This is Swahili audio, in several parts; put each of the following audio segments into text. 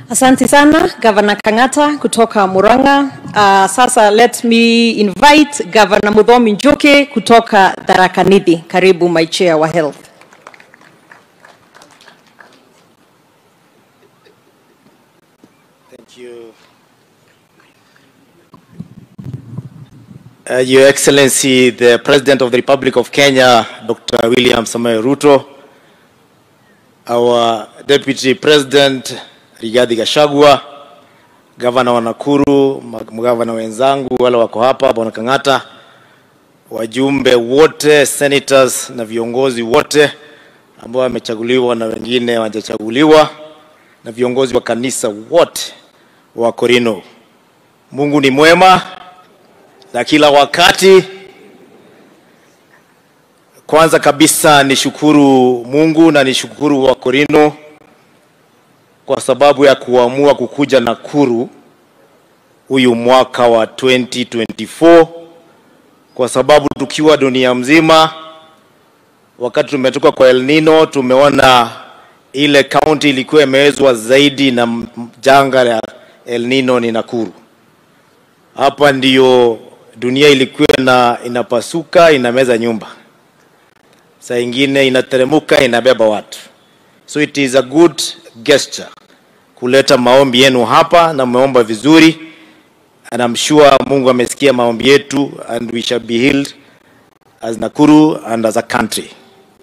Asante sana Governor Kang'ata kutoka Murang'a. Uh, sasa let me invite Governor Muthomi Njuki kutoka Tharaka Nithi. Karibu my chair wa health. Thank you. Uh, Your Excellency, the President of the Republic of Kenya, Dr. William Samoei Ruto, our Deputy President Rigathi Gachagua, Gavana wa Nakuru, magavana wenzangu wale wako hapa, Bwana Kang'ata, wajumbe wote, senators na viongozi wote ambao wamechaguliwa na wengine hawajachaguliwa na viongozi wa kanisa wote wa Korino. Mungu ni mwema na kila wakati. Kwanza kabisa nishukuru Mungu na nishukuru wa Korino kwa sababu ya kuamua kukuja Nakuru huyu mwaka wa 2024 kwa sababu tukiwa dunia mzima, wakati tumetoka kwa El Nino, tumeona ile kaunti ilikuwa imewezwa zaidi na m- janga la El Nino ni Nakuru. Hapa ndiyo dunia ilikuwa na inapasuka inameza nyumba, saa ingine inateremuka inabeba watu. So it is a good gesture kuleta maombi yenu hapa na mmeomba vizuri and I'm sure Mungu amesikia maombi yetu and we shall be healed as Nakuru and as a country.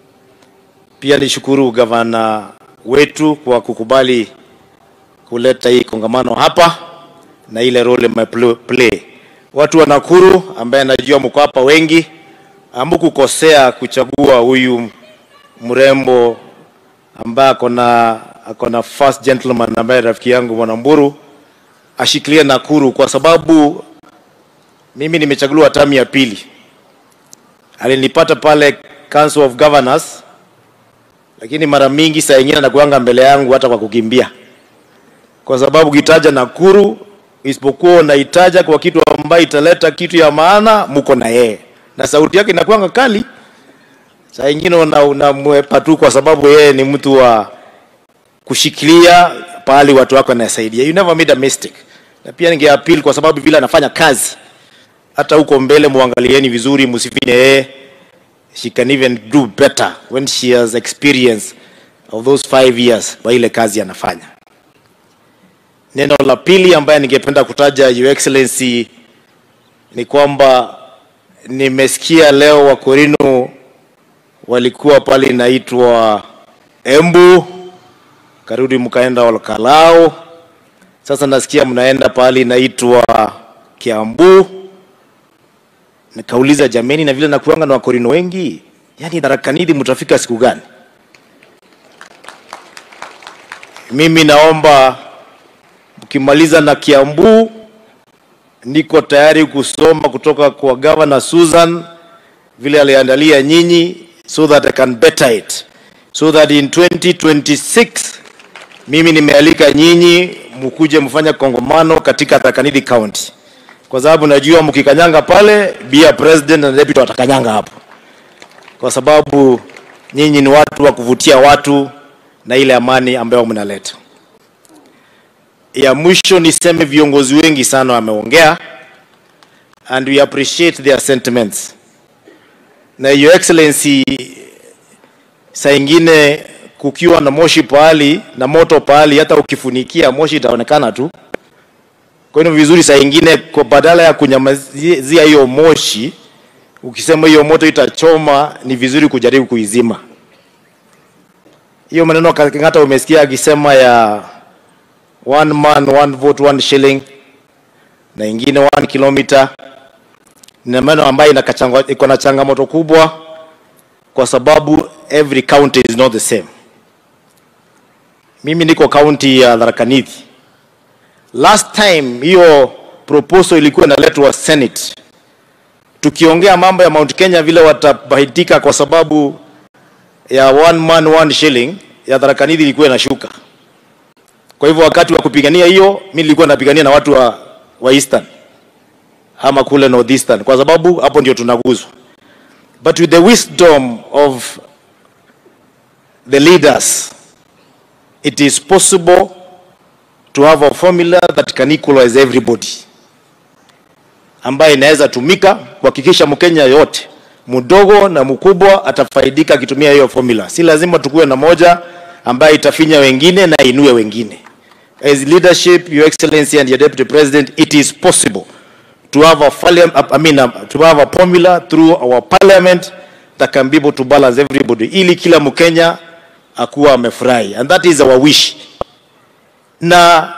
Pia nishukuru gavana wetu kwa kukubali kuleta hii kongamano hapa na ile role mmeplay. Watu wa Nakuru ambaye najua mko hapa wengi, hamkukosea kuchagua huyu mrembo ambaye akona akona first gentleman ambaye rafiki yangu Bwana Mburu ashikilie Nakuru kwa sababu mimi nimechaguliwa tamu ya pili. Alinipata pale Council of Governors, lakini mara mingi saa ingine anakuanga mbele yangu hata kwa kukimbia, kwa sababu ukitaja Nakuru isipokuwa unaitaja kwa kitu ambayo italeta kitu ya maana, mko na yeye na sauti yake inakuanga kali. Saa ingine unamwepa una tu kwa sababu yeye ni mtu wa kushikilia pahali watu wako wanasaidia. You never made a mistake. Na pia ninge appeal kwa sababu vile anafanya kazi, hata huko mbele muangalieni vizuri, msifinye yeye. She can even do better when she has experience of those five years kwa ile kazi anafanya. Neno la pili ambaye ningependa kutaja Your Excellency ni kwamba nimesikia leo Wakorino walikuwa pale inaitwa Embu, karudi mkaenda Olkalao, sasa nasikia mnaenda pale inaitwa Kiambu. Nikauliza jameni, na vile nakuanga na Wakorino wengi, yani Tharaka Nithi mtafika siku gani? Mimi naomba mkimaliza na Kiambu, niko tayari kusoma kutoka kwa Governor Susan vile aliandalia nyinyi so that I can better it so that in 2026 mimi nimealika nyinyi mkuje mfanye kongamano katika Tharaka Nithi County, kwa sababu najua mkikanyanga pale bia president na deputy watakanyanga hapo, kwa sababu nyinyi ni watu wa kuvutia watu na ile amani ambayo mnaleta. Ya mwisho niseme viongozi wengi sana wameongea and we appreciate their sentiments na your excellency, saa ingine kukiwa na moshi pahali na moto pahali, hata ukifunikia moshi itaonekana tu. Kwa hiyo vizuri saa ingine, kwa badala ya kunyamazia hiyo moshi, ukisema hiyo moto itachoma, ni vizuri kujaribu kuizima hiyo maneno. Kang'ata umesikia akisema ya one man one vote one shilling na ingine one kilometer ni maneno ambayo inakachangwa- iko na changamoto kubwa kwa sababu every county is not the same. Mimi niko county ya Tharaka Nithi. Last time hiyo proposal ilikuwa inaletwa Senate, tukiongea mambo ya Mount Kenya vile watabahitika kwa sababu ya one man one shilling ya Tharaka Nithi ilikuwa inashuka. Kwa hivyo wakati wa kupigania hiyo, mimi nilikuwa napigania na watu wa, wa Eastern ama kule northeastern kwa sababu hapo ndio tunaguzwa but with the wisdom of the leaders it is possible to have a formula that can equalize everybody, ambayo inaweza tumika kuhakikisha Mkenya yote mdogo na mkubwa atafaidika akitumia hiyo formula. Si lazima tukuwe na moja ambayo itafinya wengine na inue wengine. As leadership, Your Excellency and your Deputy President, it is possible to have a, parliam- I mean, um, to have a formula through our parliament that can be able to balance everybody, ili kila Mkenya akuwa amefurahi, and that is our wish. Na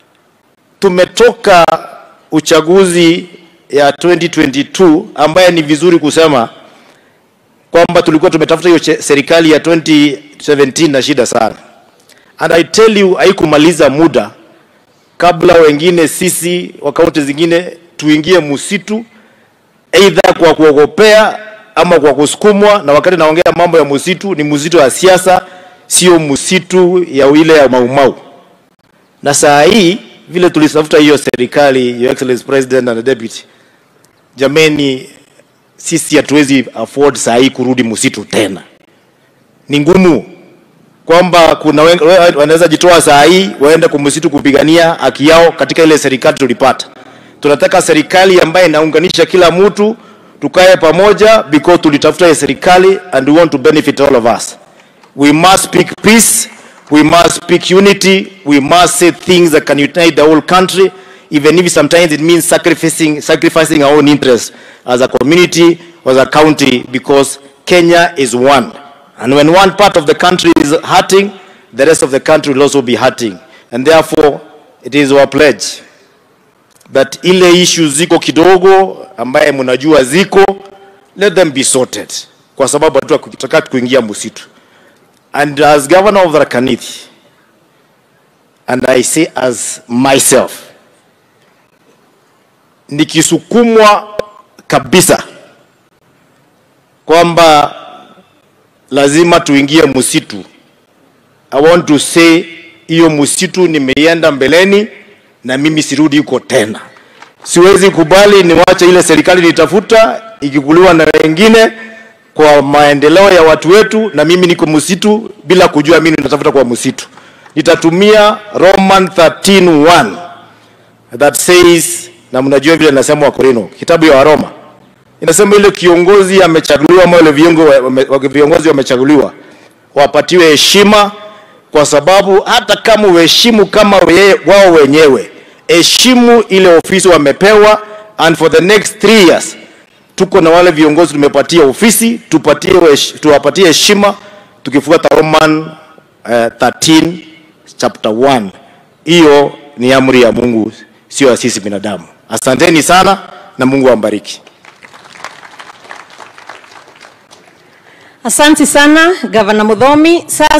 tumetoka uchaguzi ya 2022 ambaye ni vizuri kusema kwamba tulikuwa tumetafuta hiyo che- serikali ya 2017 na shida sana, and I tell you haikumaliza muda kabla wengine sisi wa kaunti zingine tuingie msitu aidha kwa kuogopea ama kwa kusukumwa. Na wakati naongea mambo ya msitu, ni msitu wa siasa, sio msitu ya ile ya maumau. Na saa hii vile tulitafuta hiyo serikali, Your Excellency President and Deputy, jameni, sisi hatuwezi afford saa hii kurudi msitu tena, ni ngumu kwamba kuna wen- we- wanaweza jitoa saa hii waende kwa msitu kupigania haki yao katika ile serikali tulipata. Tunataka serikali ambayo inaunganisha kila mtu, tukae pamoja because tulitafuta hii serikali and we want to benefit all of us. We must speak peace, we must speak unity, we must say things that can unite the whole country, even if sometimes it means sacrificing, sacrificing our own interests as a community, as a county, because Kenya is one. And when one part of the country is hurting, the rest of the country will also be hurting. And therefore, it is our pledge that ile issues ziko kidogo ambaye mnajua ziko, let them be sorted, kwa sababu hatutaka kuingia msitu. And as governor of Tharaka Nithi, and I say as myself, nikisukumwa kabisa kwamba lazima tuingie msitu. I want to say hiyo msitu nimeienda mbeleni na mimi sirudi huko tena. Siwezi kubali niwache ile serikali nitafuta ikikuliwa na wengine kwa maendeleo ya watu wetu, na mimi niko msitu bila kujua mimi natafuta kwa msitu. Nitatumia Roman 13:1 that says, na mnajua vile nasema Wakorino, kitabu ya Waroma inasema ile kiongozi amechaguliwa ama ile viongo- wame- wame- viongozi wamechaguliwa wapatiwe heshima, kwa sababu hata kama uheshimu kama we, wao wenyewe, heshimu ile ofisi wamepewa, and for the next three years tuko na wale viongozi tumepatia ofisi, tupatie hesh- tuwapatie heshima tukifuata Roman uh, 13 chapter 1. Hiyo ni amri ya Mungu, sio ya sisi binadamu. Asanteni sana na Mungu awabariki. Asante sana Gavana Mudhomi. Sasa